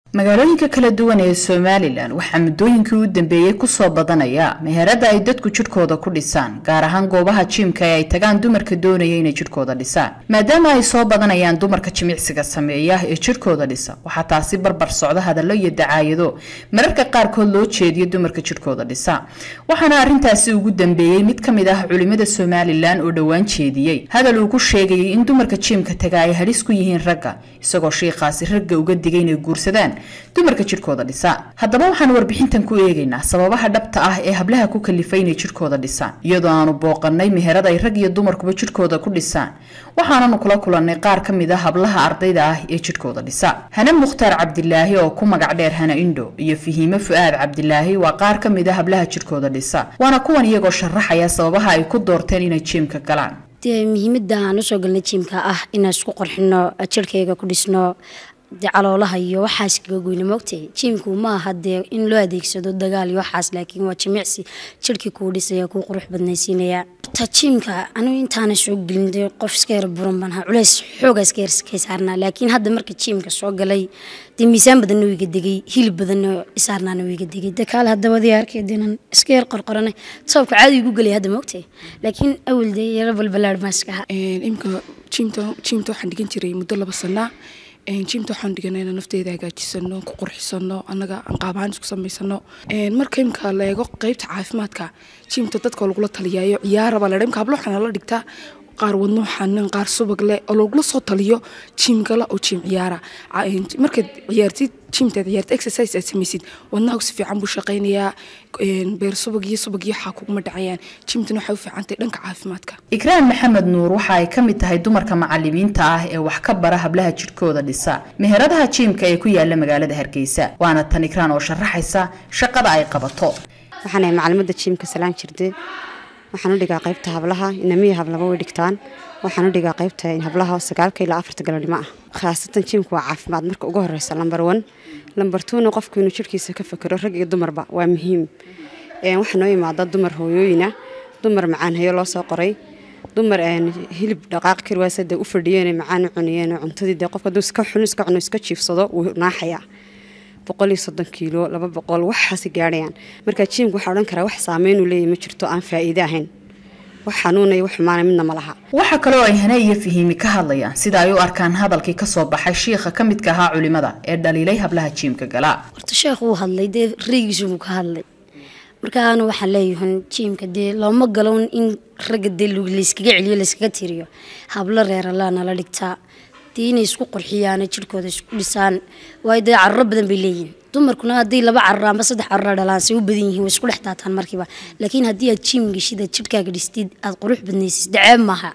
magaalooyinka kala duwan ee somalilan waxaa muddooyinkii u dambeeyey kusoo badanaya meherada ay dadku jidhkooda ku dhisaan gaar ahaan goobaha jiimka ee ay tagaan dumarka doonaya inay jidhkooda dhisaan maadaama ay soo badanayaan dumarka jimicsiga sameeya ee jidhkooda dhisa waxaa taasi barbar socda hadallo iyo dacaayado mararka qaarkood loo jeediyo dumarka jidhkooda dhisa waxaana arrintaasi ugu dambeeyey mid ka mid ah culimada somalilan oo dhowaan jeediyey hadal uu ku sheegayay in dumarka jiimka taga ay halis ku yihiin ragga isagoo shiikaasi ragga uga digay inay guursadaan dumarka jidhkooda dhisa haddaba waxaan warbixintan ku eegaynaa sababaha dhabta ah ee hablaha ku kalifay inay jidhkooda dhisaan iyadoo aanu booqanay meherad ay rag iyo dumarkuba jidhkooda ku dhisaan waxaananu kula kulannay qaar ka mid a hablaha ardayda ah ee jidhkooda dhisa hane mukhtaar cabdilaahi oo ku magac dheer hana indho iyo fahiime fu-aad cabdilaahi waa qaar ka mid a hablaha jidhkooda dhisa waana kuwan iyagoo sharaxaya sababaha ay ku doorteen inay jiimka galaan dee muhiimada aan usoo galnay jiimka ah inaan isku qorxino jirhkayga ku dhisno dee caloolaha iyo waxaas kaga goyna moogtay jiimku ma aha dee in loo adeegsado dagaal iyo waxaas laakiin waa jimicsi jirhkii kuu dhisaya kuu qurux badnaysiinaya ta jiimka anigu intaana soo gelin dee qof iska yar buran baan ahaa culeys xoogaa iska yar kay saarnaa laakiin hadda marka jiimka soo galay dee miisaan badanna wiiga degay hilib badanna isaarnaana wiiga degay dee kaale haddaba dii arkay deenan iska yar qorqoranay sababka caadi igu gelay hadda moogtay laakiin awal dee yaro balbalaar baan iska ahaa imka jiimta jiimta waxaan dhigan jiray muddo laba sanaa jiimta waxaan dhiganayna nafteeda hagaajisano ku qurxisano annaga aan qaabahaan isku samaysano marka imka la eego qeybta caafimaadka jiimta dadka lagula taliyaayo ciyaaraba la imka hablo waxaana la dhigtaa qaar wadno xanin qaar subag leh oo lagula soo taliyo jiim gala oo jiim ciyaara markaad ciyaartid jiimtaad ciyaartid exercise aad samaysid wadnaha si fiican buu shaqaynayaa beer subag iyo subag iyo xaa kuguma dhacayaan jiimtana waxay u fiicantahay dhanka caafimaadka ikraan maxamed nuur waxa ay ka mid tahay dumarka macalimiinta ah ee wax ka bara hablaha jidhkooda dhisa meheradaha jiimka ee ku yaala magaalada hargeysa waana tan ikraan oo sharaxaysa shaqada ay qabato waxaanahay macalimada jiimka salaan jirde waxaan u dhigaa qaybta hablaha inamiya hablaba way dhigtaan waxaan u dhigaa qaybta hablaha sagaalka ilaa afarta galodhimo ah khaasatan jiimka waa caafimaad marka ugu horeysa lambar one lambar twona qofku inuu jirhkiisa ka fakero rag iyo dumarba waa muhiim waxaa noo imaada dumar hooyooyina dumar macaan hayo loo soo qoray dumar hilib dhaqaaq karwaasa dee u fadhiyeen macaan u cuniyeen cuntadii dee qofka hadduu iska xun iska cuno iska jiifsado wuu naaxayaa boqol iyo soddon kiilo laba boqol waxaasi gaadhayaan marka jiimka waxaa odhan karaa wax saameynuu leeyahy ma jirto aan faa'iide ahayn wax xanuunaya wax xumaana midna ma laha waxaa kaloo ay hane iyo fahiimi ka hadlayaan sida ay u arkaan hadalkii kasoo baxay shiikha ka midka ahaa culimada ee dhaliilay hablaha jiimka galaa horta sheekh wuu hadlay dee raygiisu buu ka hadlay markaana waxaan leeyahan jiimka dee looma galown in ragga dee layskaga celiyo layskaga tiriyo hablo reeralaa nala dhigtaa dee inay isku qurxiyaan jirhkooda isku dhisaan waayo dee caruro badan bay leeyihin dumarkuna haddii laba carur amba saddex carura dhalaan say u badan yihiin way isku dhex daataan markiiba laakiin haddii aad jiim geshid aad jirhkaaga dhistid aad qurux badnaysid daceeb maaha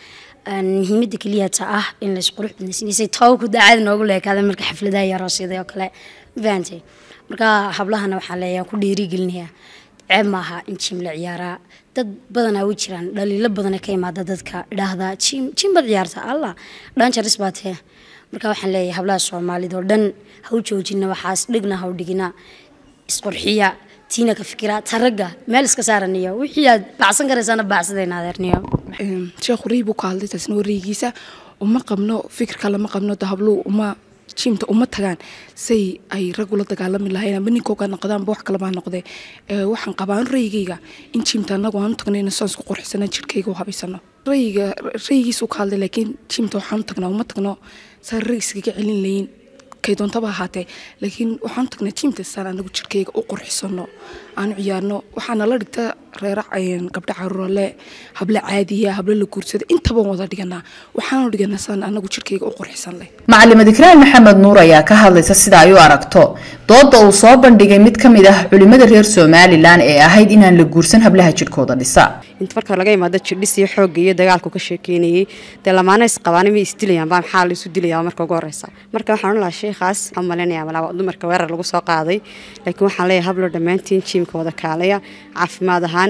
muhiimada keliyata ah in la isqurux badnaysiinaysay tawku daacada noogu leekaada marka xafladaha iyo aroosyada oo kale fahantay marka hablahana waxaa leeyahay ku dhiirigelinayaa ceeb maaha in jiim la ciyaaraa dad badanaa way jiraan dhaliilo badana ka imaada dadka idhaahdaa jiim jiim baad ciyaarta allah dhanjaris baa tee marka waxaan leeyahay hablaha soomaalida oo dhan ha u joojina waxaas dhigna ha u dhigina isqurxiya tiina ka fikira taragga meel iska saaraniyo wixii aad baacsan karaysaana baacsadayna adeerniyo sheekhu rey buu ka hadlay taasna wareygiisa uma qabno fikirka lama qabno dahabluhu uma jiimta uma tagaan say ay rag ula dagaalami lahayn amba ninkooga noqdaanba wax kalebaa noqdee waxaan qabaan raygayga in jiimta anagu aan u tagno ina saan isku qurxisana jirhkayga u habaysano rayga raygiisuu ka hadlay laakiin jiimta waxaan u tagnaa uma tagno saan rag iskaga celin layin kay doontaba ahaatee laakiin waxaan u tagnaa jiimta saan anagu jirhkayga u qurxisano aan u ciyaarno waxaana la dhigta reera gabdho caruurale hablo caadiya hablo la guursada intaba wada dhiganaa waxaanu dhiganaa saan anagu jirhkayga u qurxisan leh macalimad ikraan maxamed nuur ayaa ka hadlaysa sida ay u aragto dooda uu soo bandhigay mid ka mid ah culimada reer somalilan ee ahayd inaan la guursan hablaha jidhkooda dhisa inta marka laga imaado jirdhis iyo xoogga iyo dagaalku ka sheekeynayay dee lamaana isqabaan may isdilayaan baa maxaa laisu dilayaa marka ugu horeysa marka waxaan odhan lahaa sheekhaas waxaan malaynayaa malaaba dumarka weerar lagu soo qaaday laakiin waxaan leeyahay hablo dhammaantiin jiimka wada kaalaya caafimaad ahaan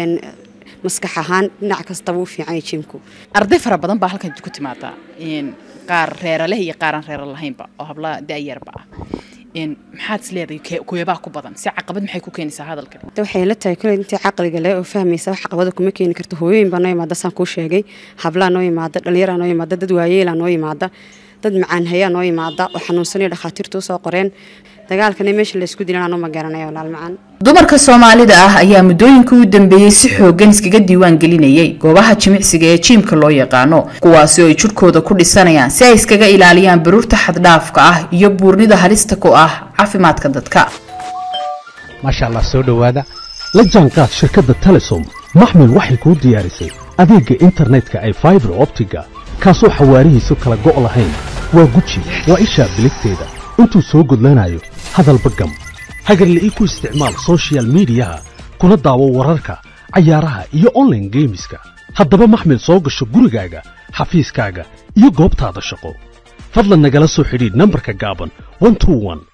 maskax ahaan dhinac kastaba u fiican jiimku arday fara badan baa halkan ku timaada qaar reera leh iyo qaaraan reera lahaynba oo hablaha da-yarba ah maxaad is leedahay kuweebaa ku badan si caqabad maxay ku keenaysaa hadalkan waxay la tahay kule intii caqliga leh oo fahmaysa wax caqabada kuma keeni karto hooyooyin baa noo yimaada saan kuu sheegay hablaa noo yimaada dhallinyaraa noo yimaada dad waayeelaa noo yimaada dad macaan hayaa noo yimaada oo xanuunsanaya dhakhaatiirtu usoo qoreen dagaalkana meesha laysku dilan anuu ma garanaya walaal macaan dumarka soomaalida ah ayaa muddooyinkii u dambeeyey si xooggan iskaga diiwaan gelinayay goobaha jimicsiga ee jiimka loo yaqaano kuwaasi oo ay jidhkooda ku dhisanayaan si ay iskaga ilaaliyaan baruurta xaddhaafka ah iyo buurnida halista ku ah caafimaadka dadka maasha allah soo dhowaada la jaanqaad shirkadda telesom maxmil waxay kuu diyaarisay adeegga internetka ay faibar optiga kaasoo xawaarihiisu kala go' lahayn waa guji waa ishaa biligteeda intuu soo gudlanayo hadalba gam hagarle ii ku isticmaal sochial midiyaha kuna daawo wararka cayaaraha iyo onlaine geemiska haddaba maxmil soo gasho gurigaaga xafiiskaaga iyo goobtaada shaqo fadlan nagala soo xidhiidh nambarka gaaban